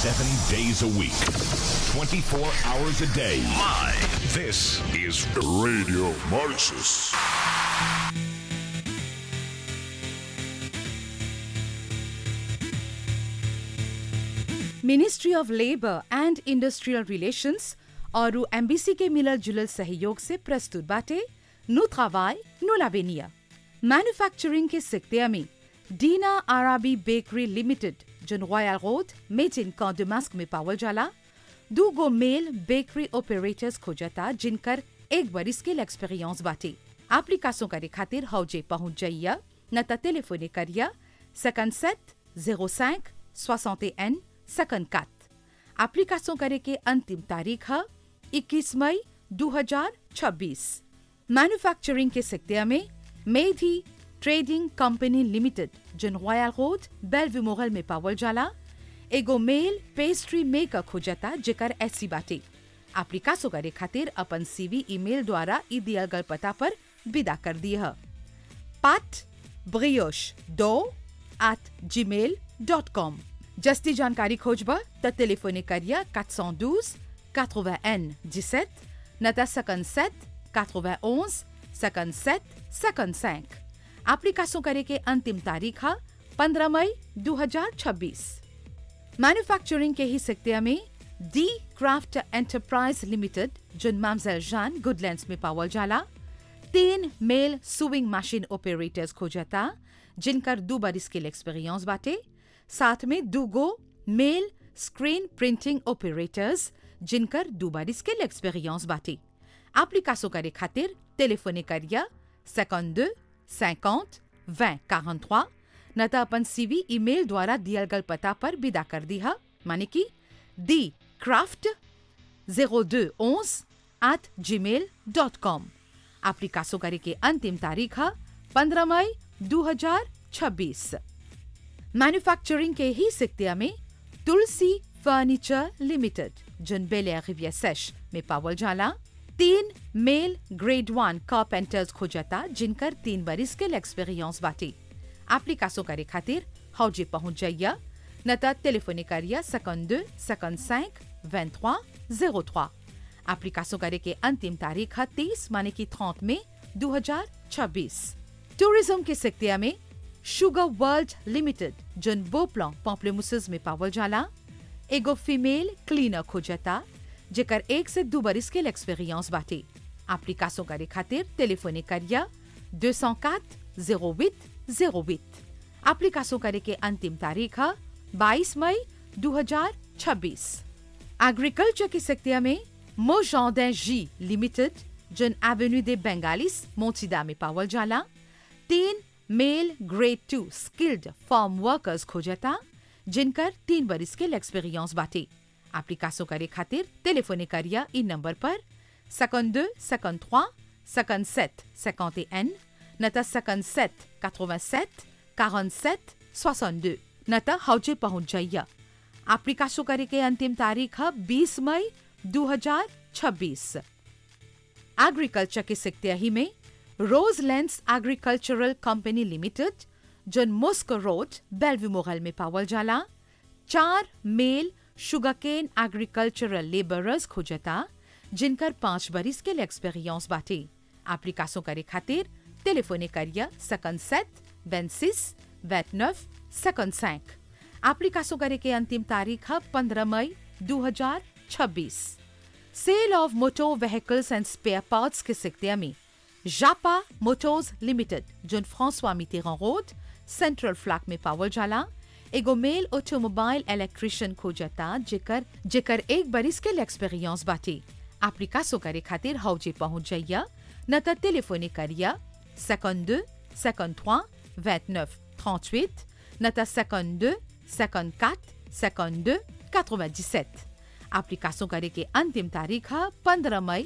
seven days a week, 24 hours a day. Live. This is Radio Mauritius. Ministry of labour and industrial relations और embassy के मिलल जुलल सहयोग से प्रस्तुत बाटे नु travail, नु लावेनिया मैन्युफैक्चरिंग के सिक्तिया में डीना आराबी बेकरी लिमिटेड जन रॉयल रोड मेड इन कॉन्डमास्क में पावल जाला दू गो मेल बेकरी ऑपरेटर्स खोजता जिनकर एक बरिस के एक्सपीरियंस बाटे एप्लीकेशन करे खातिर हौजे पहुंच जाइया न त टेलीफोने करिया 57 05 61 54 एप्लीकेशन करे के अंतिम तारीख है 21 मई 2026 मैन्युफैक्चरिंग के सेक्टर में मेधी ट्रेडिंग कंपनी लिमिटेड जन रॉयल रोड बेलव्यू मोगल में पावल जाला एगो मेल पेस्ट्री मेकर खोजता जेकर ऐसी बाटे एप्लीकेशन करे खातिर अपन सीवी ईमेल द्वारा ई दिया गल पता पर विदा कर दिया pat brioche दो at gmail डॉट कॉम जस्ती जानकारी खोजबा त टेलीफोने करिया 412 81 17 नता 57 91 57 55 एप्लीकेशन करे के अंतिम तारीख है 15 मई 2026 मैन्युफैक्चरिंग के ही सेक्टर में डी क्राफ्ट एंटरप्राइज लिमिटेड जुन मामजेल जान गुडलैंड्स में पावल जाला तीन मेल सुविंग मशीन ऑपरेटर्स खोजता जिनकर दो बार स्किल एक्सपीरियंस बाटे साथ में दो गो मेल स्क्रीन प्रिंटिंग ऑपरेटर्स जिनकर दो बार स्किल एक्सपीरियंस बाटे एप्लीकेशन करे खातिर टेलीफोने करिया 52 50 20 43 न त अपन सीवी ईमेल द्वारा दियल गल पता पर विदा कर दिया माने कि D craft 0211 at gmail dot com application करे के अंतिम तारीख है 15 मई 2026 मैन्युफैक्चरिंग के ही सिक्तिया में तुलसी फर्नीचर लिमिटेड जन बेले रिविया सेश में पावल जाला तीन मेल ग्रेड वन कारपेंटर्स खोजता जिनकर तीन बरिस के एक्सपीरियंस बाटे एप्लीकेशन करे खातिर हौजे पहुंच जाइया न त टेलीफोने करिया 52 55 23 03 एप्लीकेशन करे के अंतिम तारीख है 30 माने की 30 में 2026 टूरिज्म के सेक्टिया में शुगर वर्ल्ड लिमिटेड जन बोपला पॉम्पलेमुसस में पावल जाला एगो फीमेल क्लीनर खोजता जेकर एक से दो बरिस के एक्सपीरियंस बाटे एप्लीकेशन करे खातिर टेलीफोने करिया 204 08 08 एप्लीकेशन करे के अंतिम तारीख है 22 मई 2026 एग्रीकल्चर के सेक्टर में मोजॉर्डन जी लिमिटेड जन एवेन्यू दे बेंगालिस मोचिदा में पावल जाला तीन male grade two skilled farm workers खोजता जिनकर तीन बरिस के एक्सपीरियंस बाटे एप्लीकेशन करे खातिर टेलीफोने करिया इन नंबर पर 52 53 57 51 न त 57 87 47 62 न त हौजे पहुंच जाइया एप्लीकेशन करे के अंतिम तारीख है 20 मई 2026 एग्रीकल्चर के सिक्तियाही में rose lens agricultural company limited जन मुस्क रोड बेलव्यू मोगल में पावल जाला चार मेल शुगरकेन एग्रीकल्चरल लेबरर्स खोजता जिनकर पांच बरिस के एक्सपीरियंस बाटे एप्लीकेशन करे खातिर टेलीफोने करिया 57 26 29 55 एप्लीकेशन करे के अंतिम तारीख है 15 मई 2026 sale of moto vehicles and spare parts के सेक्टर में जापा मोटोर्स लिमिटेड जोन Francois Mitterrand road central Flacq में पावल जाला एगो मेल ऑटोमोबाइल इलेक्ट्रिशियन खोजता जेकर जेकर एक बरिस के एक्सपीरियंस बाटे एप्लीकेशन करे खातिर हौजे पहुंच जाइया न त टेलीफोने करिया 52 53 29 38 न त 52 54 52 97 एप्लीकेशन करे के अंतिम तारीख है 15 मई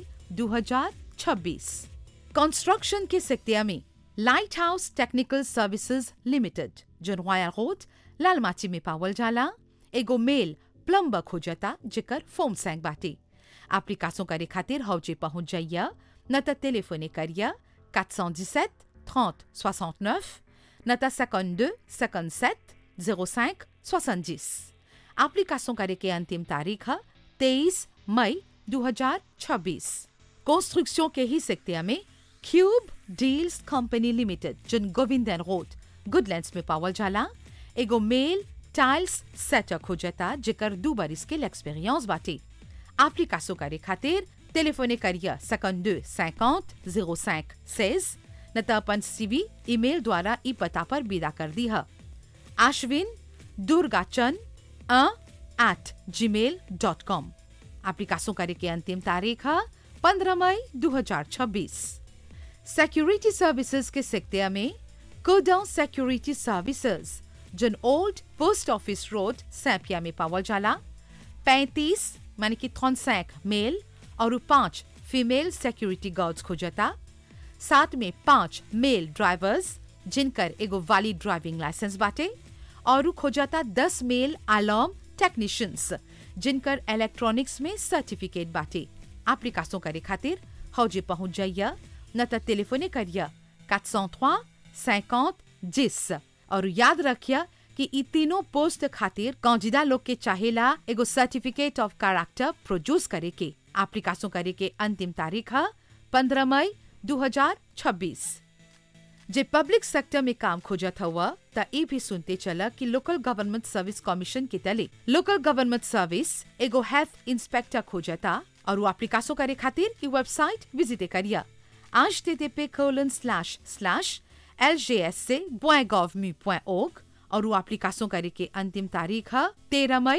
2026 कंस्ट्रक्शन के सेक्टर में lighthouse technical services limited जन रॉयल रोड लालमाची में पावल जाला एगो मेल प्लम्बर खोजता जेकर फोम सैंग बाटे एप्लीकेशन करे खातिर हौजे पहुंच जाइया न त टेलीफोने करिया 417 30 69 न त 52 57 05 70 एप्लीकेशन करे के अंतिम तारीख है तेईस मई 2026 कंस्ट्रक्शन के ही सेक्टर में क्यूब डील्स कंपनी लिमिटेड जिन गोविंदन रोड गुडलैंड्स में पावल जाला एगो मेल टाइल्स सेटर खोजता जेकर दू बरिस के एक्सपीरियंस बाटे एप्लीकेशन करे खातिर टेलीफोने करिए 52 50 05 16 न त अपन सीवी ईमेल द्वारा ई पता पर विदा कर दी है आश्विन दुर्गाचन एट जी मेल डॉट कॉम एप्लीकेशन करे के अंतिम तारीख है पंद्रह मई 2026 सिक्योरिटी सर्विसेज के सेक्टर में कोडाउन सिक्योरिटी सर्विसेज जिन ओल्ड पोस्ट ऑफिस रोड सैपिया में पावल जाला पैंतीस माने कि 35 मेल और पांच फीमेल सिक्योरिटी गार्ड्स खोजता साथ में पांच मेल ड्राइवर्स जिनकर एगो वैलिड ड्राइविंग लाइसेंस बाटे और खोजता दस मेल अलार्म टेक्नीशियंस जिनकर इलेक्ट्रॉनिक्स में सर्टिफिकेट बाटे एप्लीकेशन करे खातिर हौजे पहुंच जाइए न त टेलीफोने करिए 403 50 10 और याद रखिए कि ई तीनों पोस्ट खातिर कौजिदा लोग के चाहेला एगो सर्टिफिकेट ऑफ कैरेक्टर प्रोड्यूस करे के एप्लीकेशन करे के अंतिम तारीख है पंद्रह मई 2026 जे पब्लिक सेक्टर में काम खोजत हुआ त ई भी सुनते चला कि लोकल गवर्नमेंट सर्विस कमीशन के तले लोकल गवर्नमेंट सर्विस एगो हेल्थ इंस्पेक्टर खोजता और वो एप्लीकेशन करे खातिर ई वेबसाइट विजिट करिए आज टी पे colon slash slash L J S से .gov.org और वो एप्लीकेशन करे के अंतिम तारीख है तेरह मई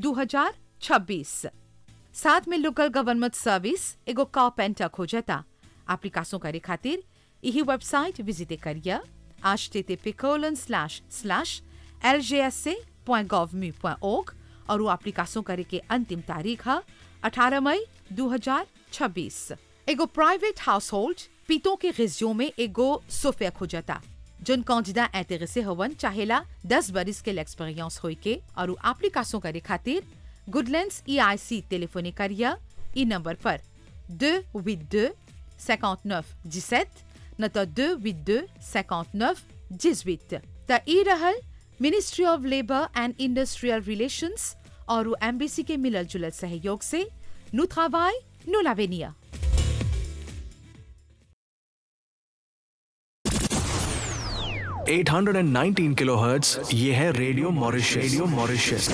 2026 साथ में लोकल गवर्नमेंट सर्विस एगो कारपेंटर खोजता एप्लीकेशन करे खातिर यही वेबसाइट विजिट करिए आज टी पे colon slash slash L J S से .gov.org और वो एप्लीकेशन करे के अंतिम तारीख है 18 मई 2026 एगो प्राइवेट हाउस होल्ड पीतों के रिज्यूम में एगो सोफे खोजता जोन कौजिदा ऐतरे हवन चाहेला दस बरिस के एक्सपीरियंस होई के और उ एप्लीकेशन करे खातिर गुडलैंड्स ई आई सी टेलीफोने करिए ई नंबर पर दो हुit deux 59 17 न त 2 8 2 59 18 त ई रहल ministry of labour and industrial relations और उ एम्बेसी के मिलल जुलल सहयोग से नु travail, नु l'avenir. Eight hundred and nineteen kilo ये है रेडियो मॉरिशस रेडियो मॉरिशस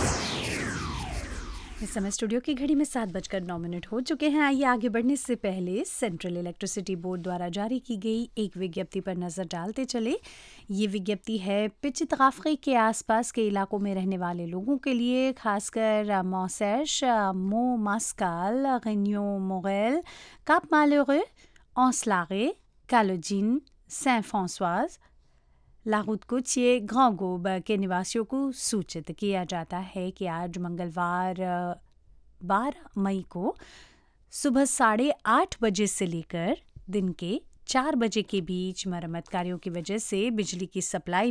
इस समय स्टूडियो की घड़ी में सात बजकर नौ मिनट हो चुके हैं आइए आगे बढ़ने से पहले सेंट्रल इलेक्ट्रिसिटी बोर्ड द्वारा जारी की गई एक विज्ञप्ति पर नज़र डालते चले ये विज्ञप्ति है पिचित काफ़े के आसपास के इलाकों में रहने वाले लोगों के लिए खासकर मौसैश मो मास्काल गन्यो मोगैल काप मालोरे औसलागे कालोजिन सें फ्रांसवाज लाहौद कोचिए गांव गोब के निवासियों को सूचित किया जाता है कि आज मंगलवार बारह मई को सुबह साढ़े आठ बजे से लेकर दिन के चार बजे के बीच मरम्मत कार्यों की वजह से बिजली की सप्लाई